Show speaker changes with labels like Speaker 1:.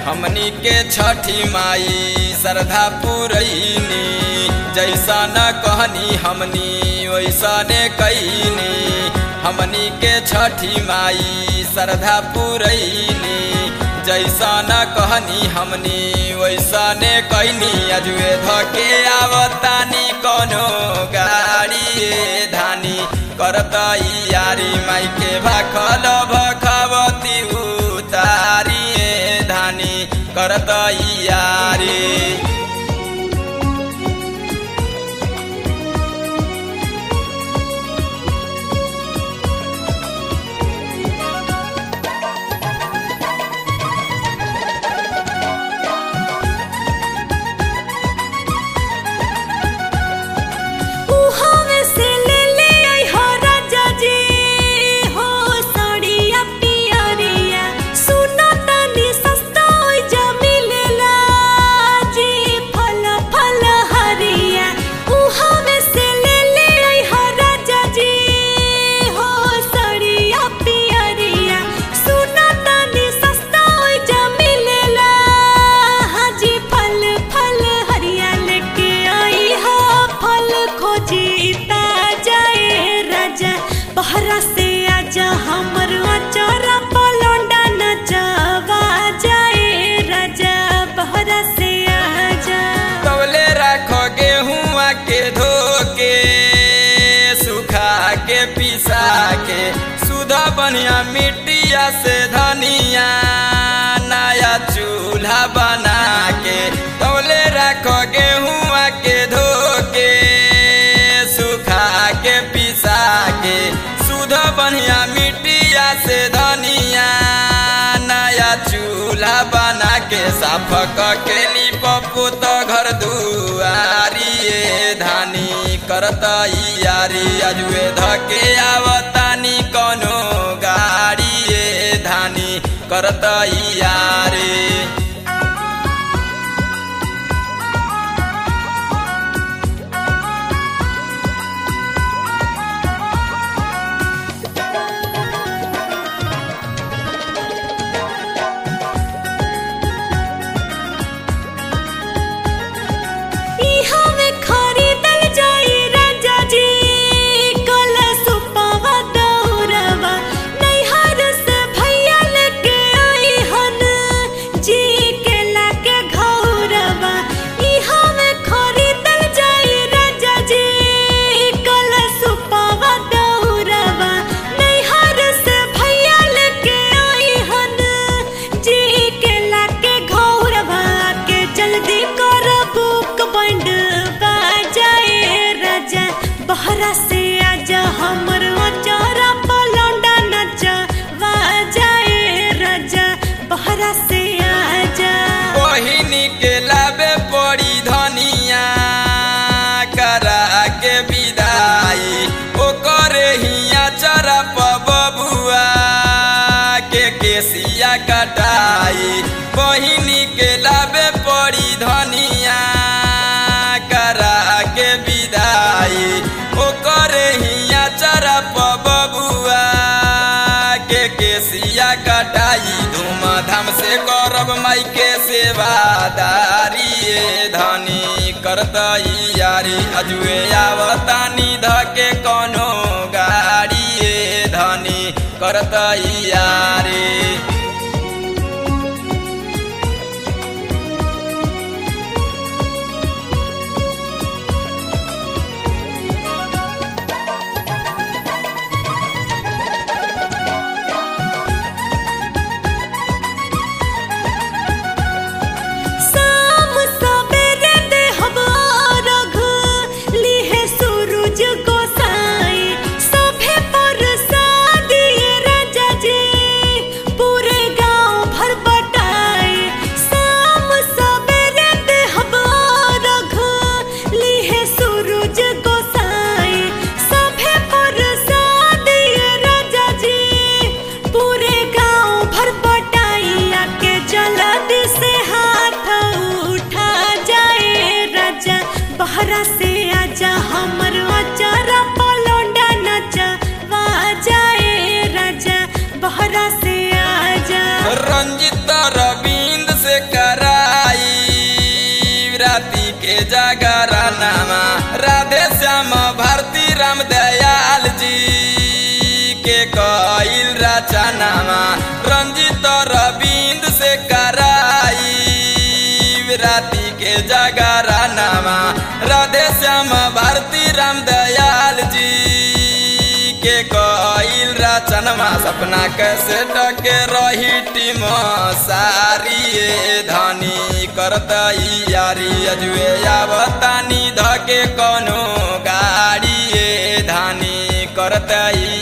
Speaker 1: हमनी के छठी माई श्रद्धा पुरैनी जैसा न कहनी हमनी वैसा ने कैनी हमनी के छठी माई श्रद्धा पुरैनी जैसा न कहनी हमनी वैसा ने कैनी अजुए धके आवतानी कोनो गाड़ी धानी करता यारी माई के भाखल भखवती उतारी धानी करता यारी
Speaker 2: उहावे से ले ले आई हो राजा जी हो साड़िया पियरिया सुना तनी सस्ता होई जा मिलेला जी फल फल हरिया उहावे से ले ले आई हो राजा जी हो साड़िया पियरिया सुना तनी सस्ता होई जा मिलेला हाजी फल फल हरिया लेके आई हो फल खोजी जाए राजा बहरा से आजा हमर अचारा पलौंडा नचवा जाए राजा बहरा से आजा
Speaker 1: तवले राखो गेहुआ के धोके सुखा के पिसा के सुधा बनिया मिट्टिया से धनिया नया चूल्हा बना के तवले राखो गेहुआ के धोके सुखा के पिसा के सुधा बनिया मिट्टिया से धनिया नया चूल्हा बना के साफ के पप्पू तो घर दुआरी ये धानी करत यारी अजुए धके आवतानी कोनो गाड़ी ये धानी करत यारी
Speaker 2: इहा में खरीदल जाई राजा जी कलश पावा दौरवा नैहर से भैया लेके आई हन जी के लाके घौरवा इहा में खरीदल जाई राजा जी कलश पावा दौरवा नैहर से भैया लेके आई हन जी के लाके घौरवा के जल्दी कर बुक बंड बाजाए राजा बहरा से आजा हमर अचारा पलौंडा नचा बाजाए राजा बहरा से आजा
Speaker 1: बहिनी के लाबे पड़ी धनिया करा के विदाई ओकर हिया चरप बबुआ के केसिया कटाई बहिनी के लाबे पड़ी धनिया करा के विदाई ओकर हिया चरप बबुआ के केसिया कटाई धूमधाम से करब माई के सेवादारी ये धनी करतई यारी अजुए आवतानी धके कोनो गाड़ी ये धनी करतई यारी
Speaker 2: शाम सबेरे देहब अर्घ, लिहे सूरज
Speaker 1: राम दयाल जी के कईल रचनामा रंजित रविंद से कराई राति के जगरा नामा राधे श्याम भारती राम दयाल जी के कईल रचनमा सपना कैसे टके रही टीम सारी धनी करत यारी अजुए आवतानी धके कोनो गाड़ी धानी करत